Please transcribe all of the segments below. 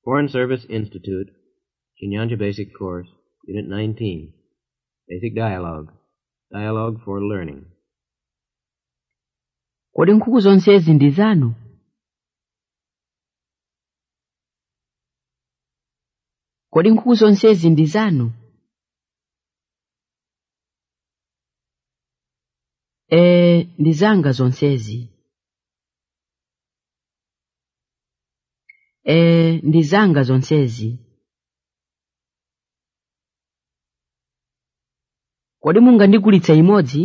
Foreign Service Institute, Chinyanja Basic Course, Unit 19. Basic Dialogue. Dialogue for Learning. kodi nkhuku zonsezi ndi zanu kodi nkhuku zonsezi ndi zanu ee ndi zanga zonsezi ee ndi zanga zonsezi kodi mungandigulitse imodzi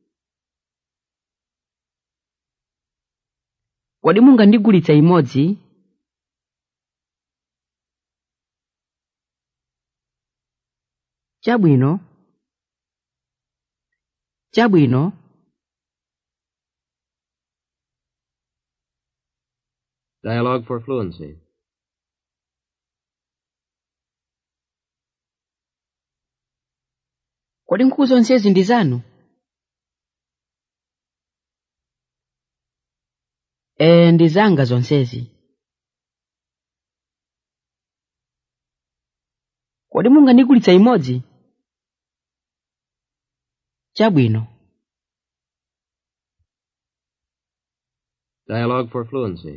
kodi mungandigulitse imodzi chabwino chabwino Dialogue for Fluency. kodi nkhuku zonsezi ndi zanu ee ndi zanga zonsezi kodi mungandigulitse imodzi chabwino Dialogue for Fluency.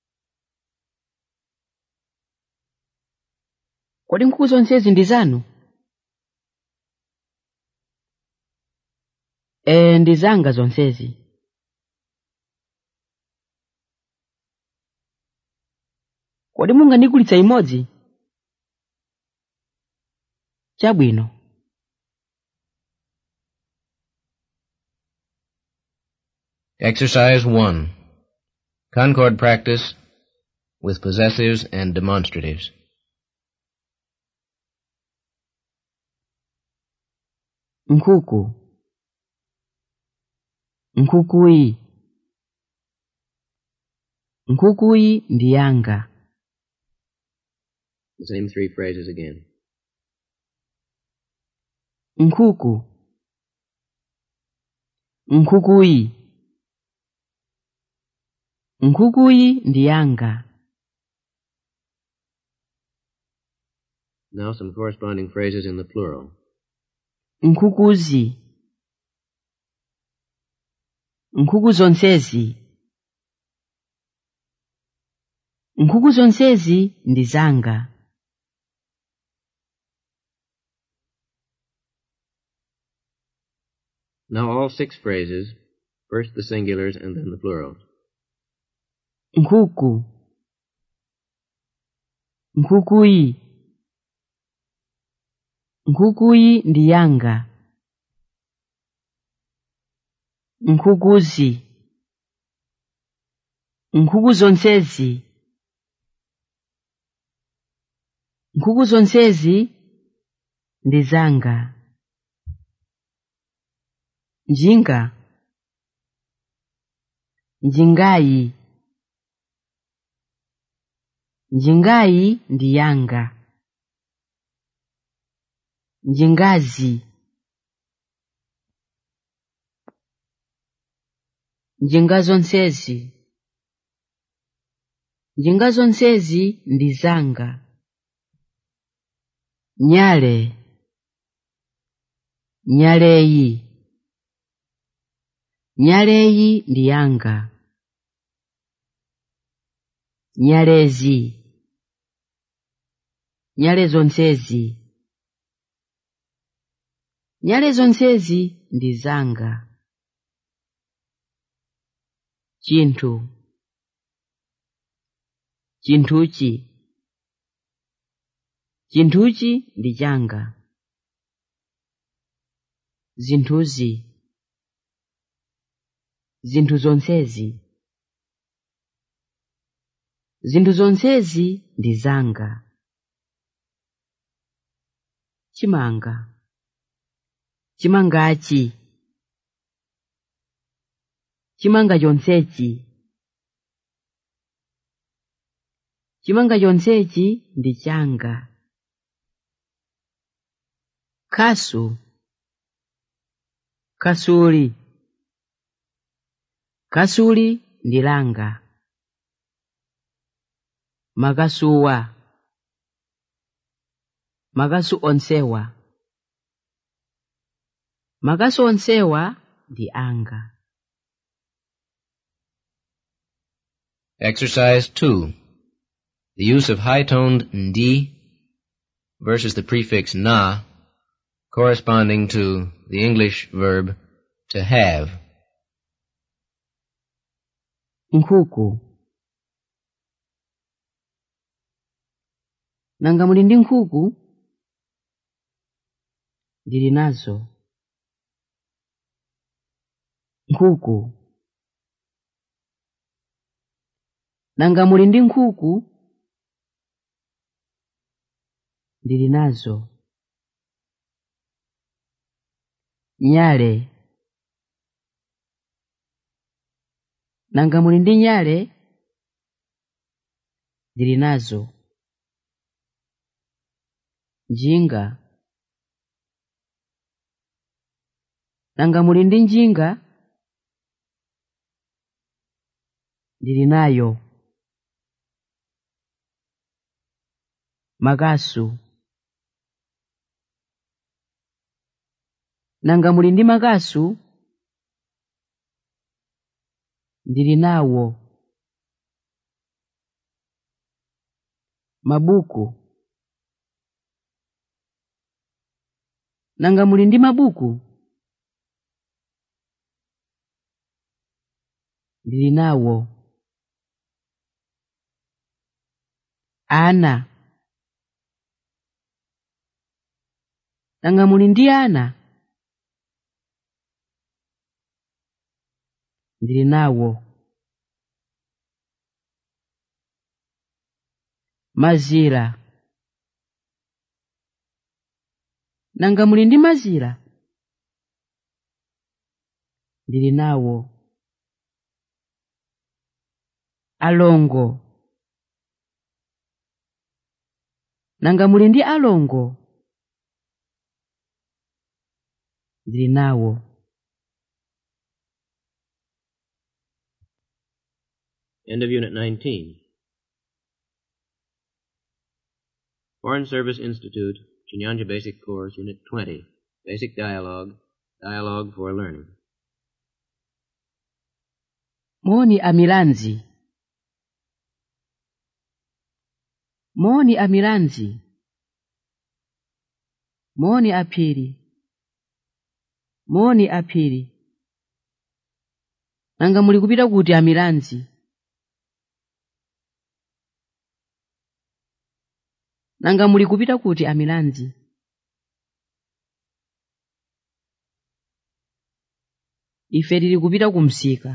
kodi nkhuku zonsezi ndi zanu ee ndi zanga zonsezi kodi mungandigulitse imodzi chabwino Exercise 1. Concord practice with possessives and demonstratives. nkhuku nkhukuyi nkhukuyi ndi yanga The same three phrases again. nkhuku nkhukuyi nkhukuyi ndi yanga Now some corresponding phrases in the plural. nkhukuzi nkhuku zonsezi nkhuku zonsezi ndi zanga Now all six phrases, first the singulars and then the plurals. nkhuku nkhukuyi nkhukuyi ndi yanga nkhukuzi nkhuku zonsezi nkhuku zonsezi ndi zanga njinga njingayi njingayi ndi yanga njingazi njinga zonsezi njinga zonsezi ndi zanga nyale nyaleyi nyaleyi ndi yanga nyalezi nyale zonsezi nyale zonsezi ndi zanga chinthu chinthuchi chinthuchi ndi changa zinthuzi zinthu zonsezi zinthu zonsezi ndi zanga chimanga chimangachi chimanga chonsechi chimanga chonsechi ndi changa khasu khasuli khasuli ndi langa makasuwa makasu onsewa makasu onsewa ndi anga Exercise 2. The use of high-toned ndi versus the prefix na corresponding to the English verb to have. nkhuku nanga muli ndi nkhuku ndili nazo nkhuku nanga muli ndi nkhuku ndili nazo nyale nanga muli ndi nyale ndili nazo njinga nanga muli ndi njinga ndili nayo makasu nanga muli ndi makasu ndili nawo mabuku nanga muli ndi mabuku ndili nawo ana nanga muli ndi ana ndili nawo mazira nanga muli ndi mazira ndili nawo alongo nanga muli ndi alongo ndili nawo End of Unit 19. Foreign Service Institute, Chinyanja Basic Course, Unit 20. Basic Dialogue. Dialogue for Learning. moni amilanzi moni amilanzi moni aphiri moni aphiri nanga muli kupita kuti amilanzi nanga muli kupita kuti amilanzi ife tili kupita ku msika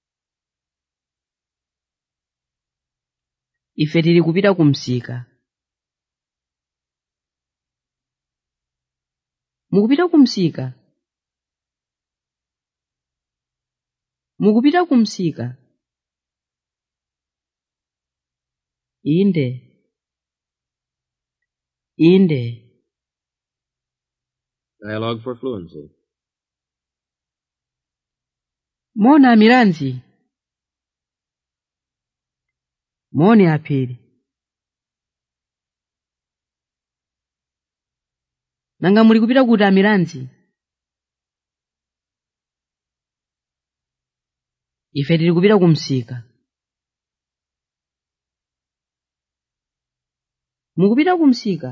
ife tili kupita ku msika mukupita ku msika mukupita ku msika inde inde Dialogue for Fluency. mona amilanzi moni aphiri nanga muli kupita kuti amilanzi ife tili kupita ku msika mukupita ku msika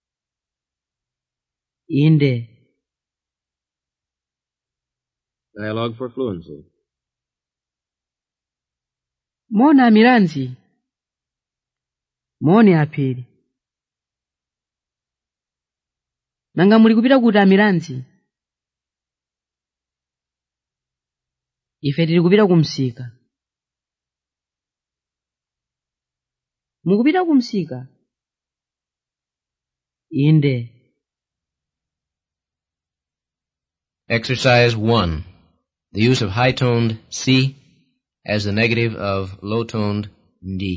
inde Dialogue for Fluency. mona amilanzi moni aphiri nanga muli kupita kuti amilanzi ife tili kupita ku msika mukupita ku msika inde Exercise 1. The use of high-toned si as the negative of low-toned ndi.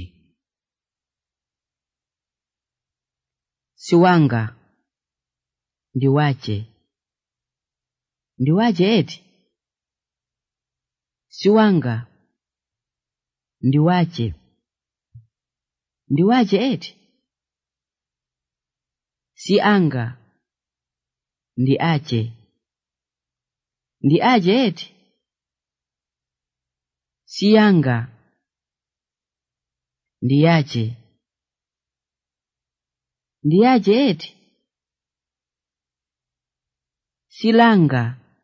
siwanga ndiwache ndiwache eti siwanga ndiwache ndiwache eti si anga ndi ache ndi ache eti si yanga ndi yache ndi yache eti si langa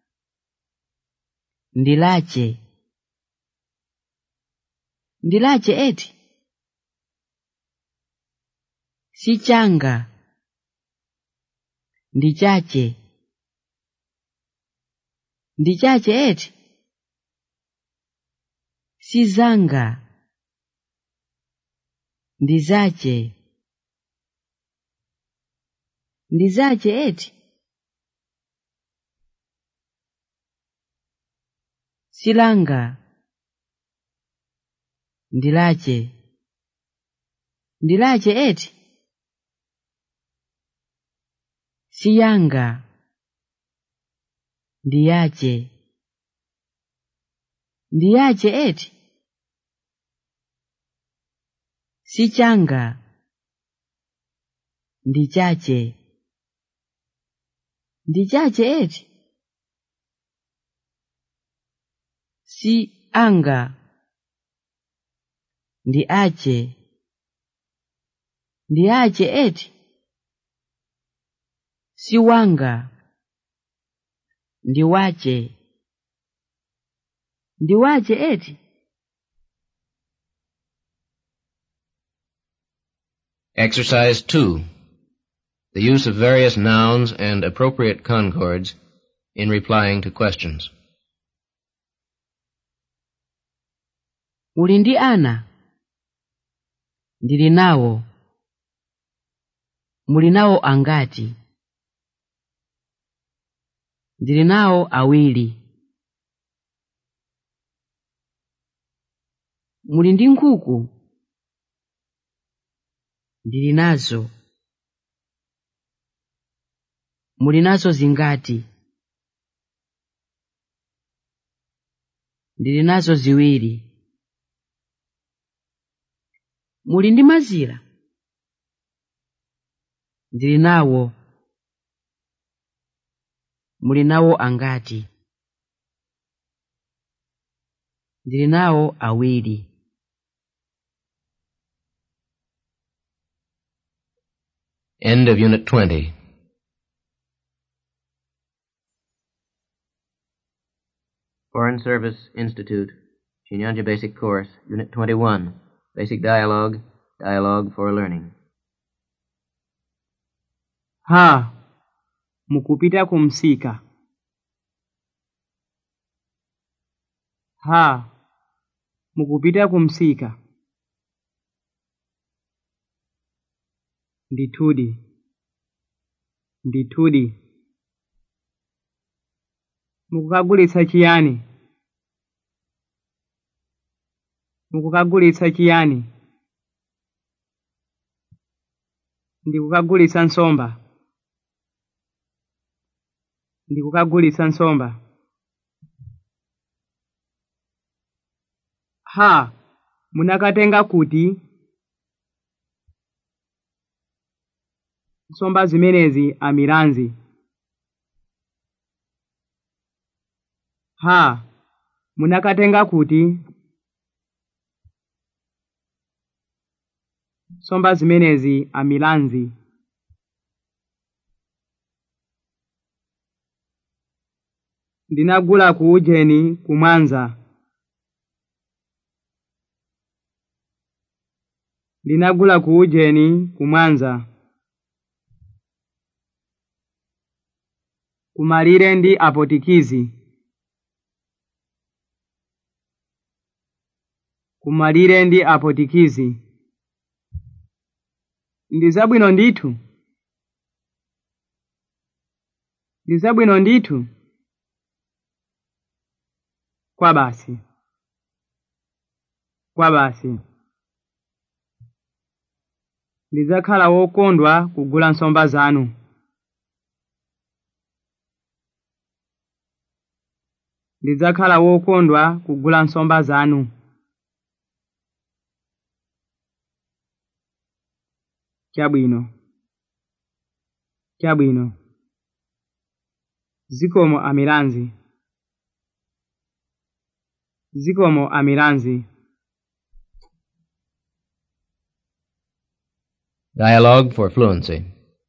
ndi lache ndi lache eti si changa ndi chache ndi chache eti si zanga ndi zache ndi zache eti si langa ndi lache ndi lache eti si yanga ndi yache ndi yache eti si changa ndi chache ndi chache eti si anga ndi ache ndi ache eti si wanga ndi wache ndi wache eti Exercise 2. The use of various nouns and appropriate concords in replying to questions. uli ndi ana ndili nawo muli nawo angati ndili nawo awiri muli ndi nkhuku ndili nazo muli nazo zingati ndili nazo ziwiri muli ndi mazira ndili nawo muli nawo angati ndili nawo awiri End of Unit 20. Foreign Service Institute, Chinyanja Basic Course, Unit 21, Basic Dialogue, Dialogue for Learning. ha mukupita kumsika ha mukupita kumsika ndithudi ndithudi mukukagulitsa chiyani mukukagulitsa chiyani ndikukagulitsa nsomba ndikukagulitsa nsomba ha munakatenga kuti nsomba zimenezi amiranzi ha munakatenga kuti nsomba zimenezi amilanzi ndinagula ku ujeni kumwanza ndinagula ku ujeni kumwanza kumalire ndi apotikizi kumalire ndi apotikizi ndi zabwino ndithu ndi zabwino ndithu kwa basi kwa basi ndidzakhala wokondwa kugula nsomba zanu ndidzakhala wokondwa kugula nsomba zanu chabwino chabwino zikomo amilanzi zikomo amilanzi Dialogue for fluency.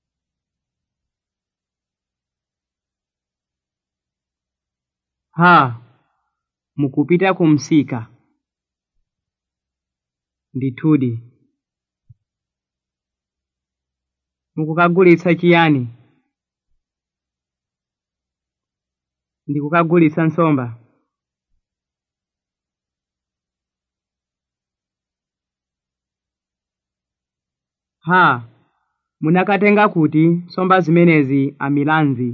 ha mukupita kumsika ndithudi mukukagulitsa chiyani ndikukagulitsa nsomba ha munakatenga kuti nsomba zimenezi amilanzi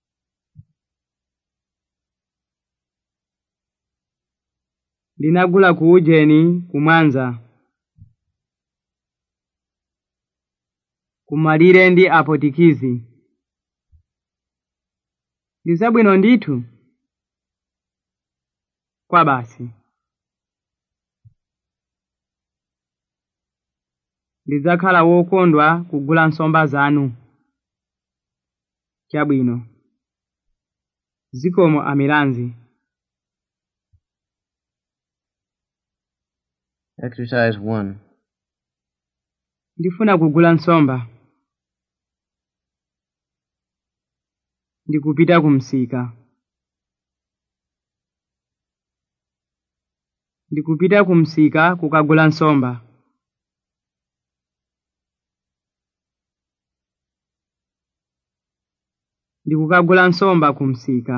ndinagula ku ujeni kumwanza kumalire ndi apotikizi ndi zabwino ndithu kwa basi ndidzakhala wokondwa kugula nsomba zanu chabwino zikomo amilanzi Exercise 1. ndifuna kugula nsomba ndikupita kumsika ndikupita kumsika kukagula nsomba ndikukagula nsomba kumsika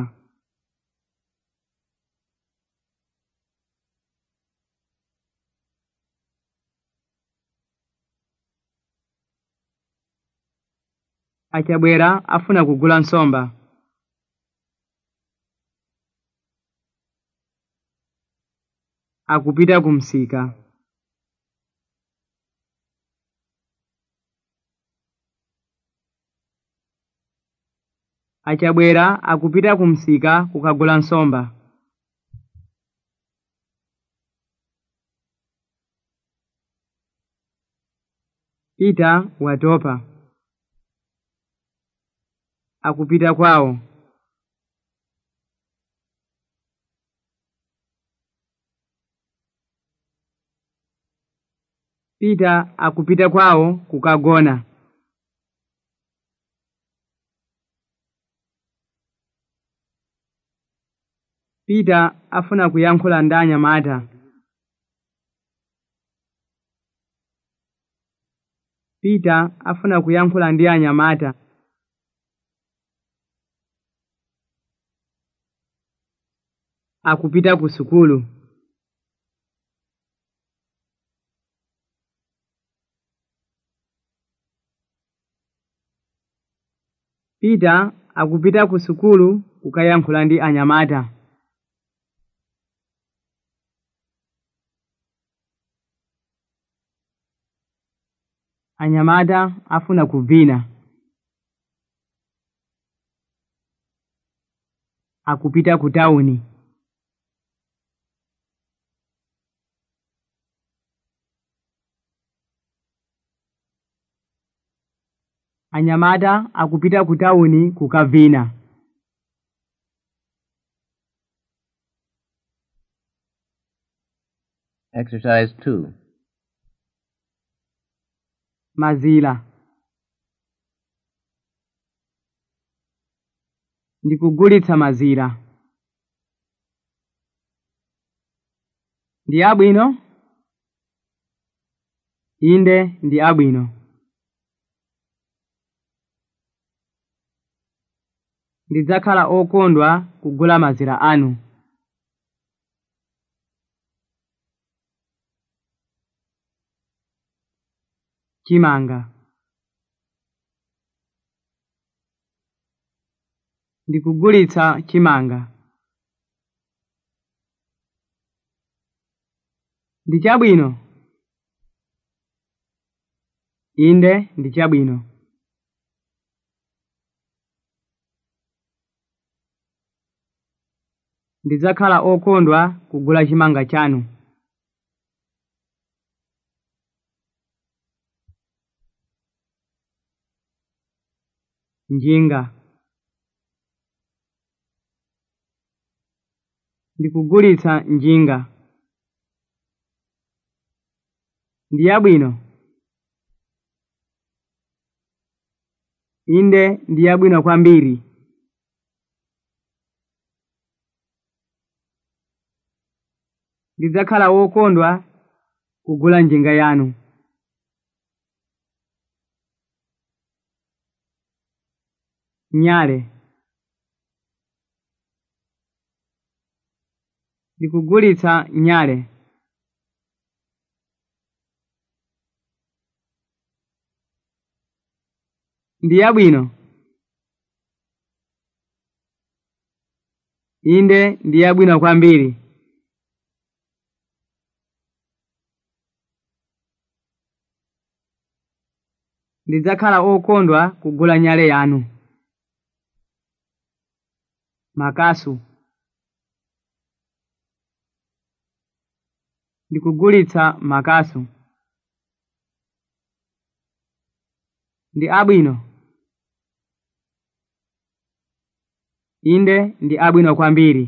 achabwera afuna kugula nsomba akupita kumsika achabwera akupita kumsika kukagula nsomba pita watopa akupita kwawo pita akupita kwawo kukagona pita afuna kuyankhula ndi anyamata pita afuna kuyankhula ndi anyamata akupita ku sukulu pita akupita ku sukulu kukayankhula ndi anyamata anyamata afuna kuvina akupita ku tawuni anyamata akupita ku tawuni kukavina Exercise 2. mazila ndikugulitsa mazira ndi abwino inde ndi abwino ndidzakhala okondwa kugula mazira anu chimanga ndikugulitsa chimanga ndi chabwino inde ndi chabwino ndidzakhala okondwa kugula chimanga chanu njinga ndikugulitsa njinga ndi yabwino inde ndi yabwino kwambiri ndidzakhala wokondwa kugula njinga yanu nyale ndikugulitsa nyale ndi yabwino inde ndi yabwino kwambiri ndidzakhala okondwa kugula nyale yanu makasu ndikugulitsa makasu ndi abwino inde ndi abwino kwambiri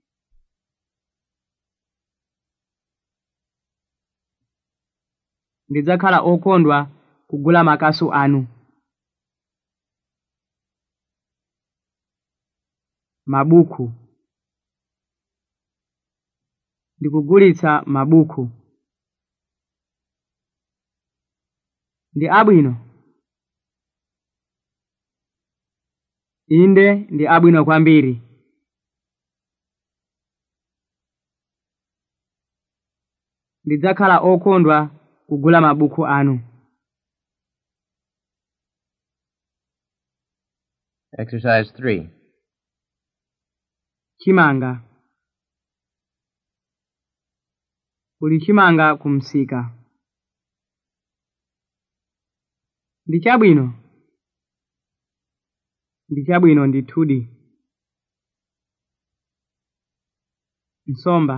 ndidzakhala okondwa kugula makasu anu mabuku ndikugulitsa mabuku ndi abwino inde ndi abwino kwambiri ndidzakhala okondwa kugula mabuku anu Exercise 3. chimanga uli chimanga kumsika ndi chabwino ndi chabwino ndithudi nsomba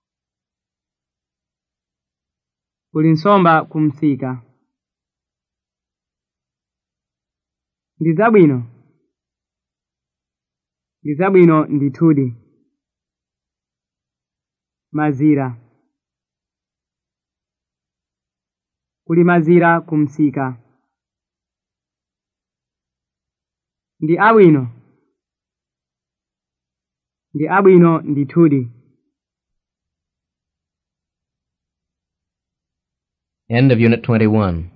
uli nsomba kumsika ndi zabwino ndi zabwino ndithudi mazira kuli mazira kumsika ndi abwino ndi abwino ndithudi End of Unit 21.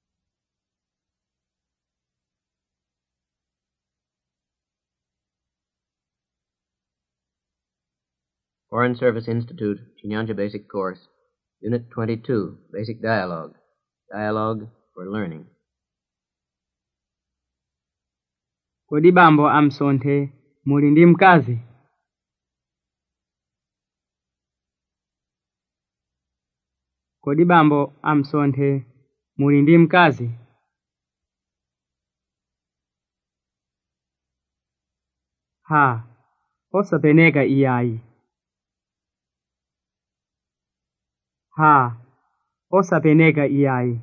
Foreign Service Institute, Chinyanja Basic Course, Unit 22, Basic Dialogue. Dialogue for Learning. kodi bambo amsonthe muli ndi mkazi kodi bambo amsonthe muli ndi mkazi ha osapeneka iyayi ha osapeneka iyayi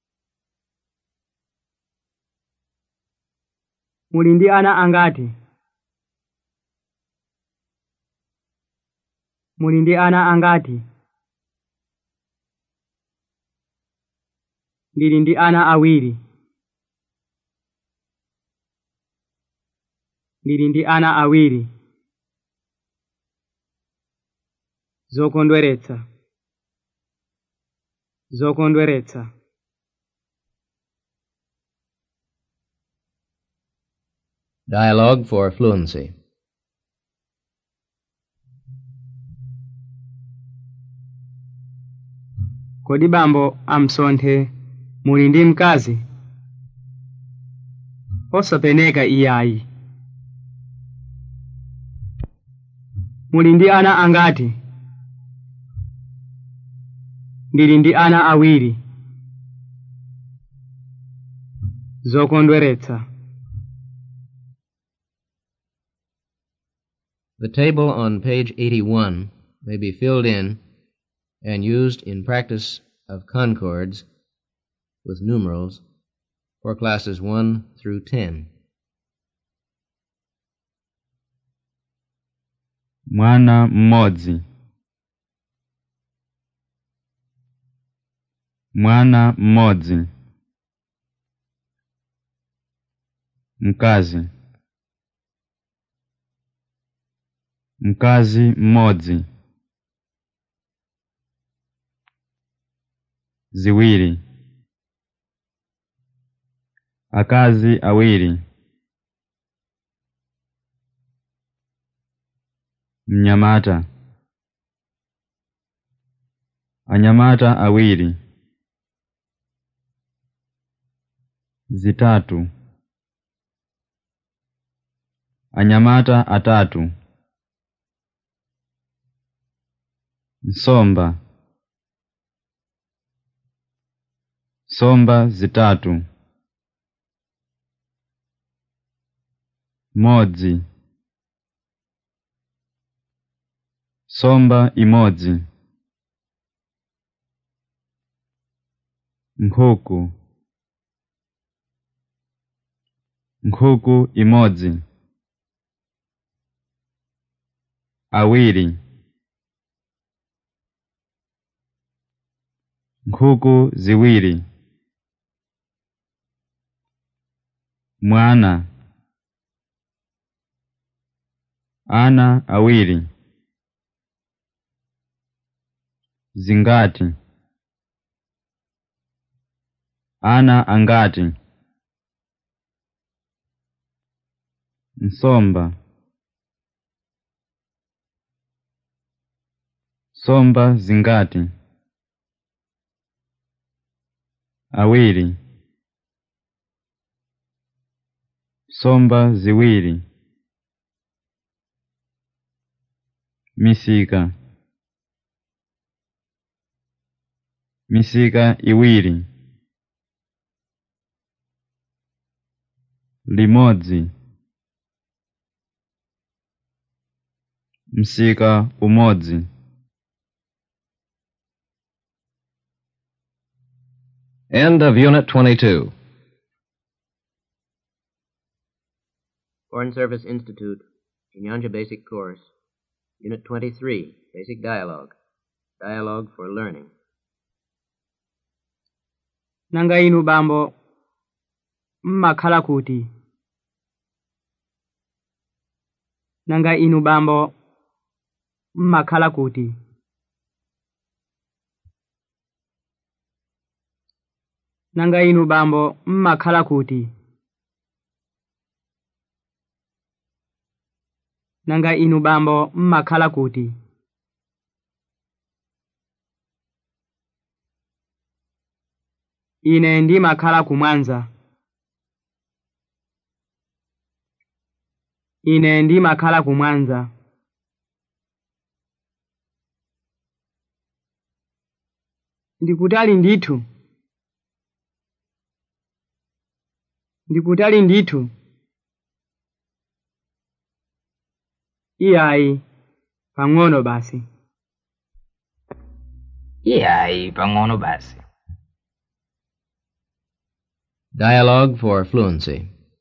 muli ndi ana angati muli ndi ana angati ndili ndi ana awiri ndili ndi ana awiri zokondweretsa zokondweretsa Dialogue for Fluency. kodi bambo amsonthe muli ndi mkazi osapeneka iyayi muli ndi ana angati ndili ndi ana awiri zokondweretsa The table on page 81 may be filled in and used in practice of concords with numerals for classes 1 through 10. mwana mmodzi mwana mmodzi mkazi mkazi mmodzi ziwiri akazi awiri mnyamata anyamata awiri zitatu anyamata atatu nsomba somba zitatu modzi somba imodzi nkhuku nkhuku imodzi awiri nkhuku ziwiri mwana ana awiri zingati ana angati nsomba somba zingati awiri somba ziwiri misika misika iwiri limodzi msika umodzi End of Unit 22. Foreign Service Institute, Chinyanja Basic Course, Unit 23, Basic Dialogue. Dialogue for Learning. nanga inu bambo mmakhala kuti nanga inu bambo mmakhala kuti nanga inu bambo mmakhala kuti nanga inu bambo mmakhala kuti ine ndimakhala kumwanza ine ndimakhala kumwanza ndikutali ndithu ndikutali ndithu iyayi pang'ono basi iyayi pang'ono basi Dialogue for Fluency.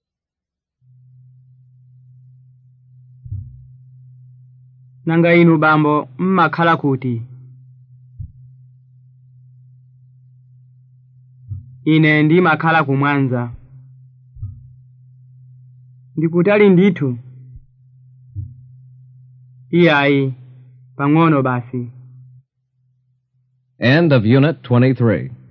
nanga inu bambo mmakhala kuti ine ndimakhala kumwanza ndikutali ndithu iyayi pang'ono basi End of Unit 23.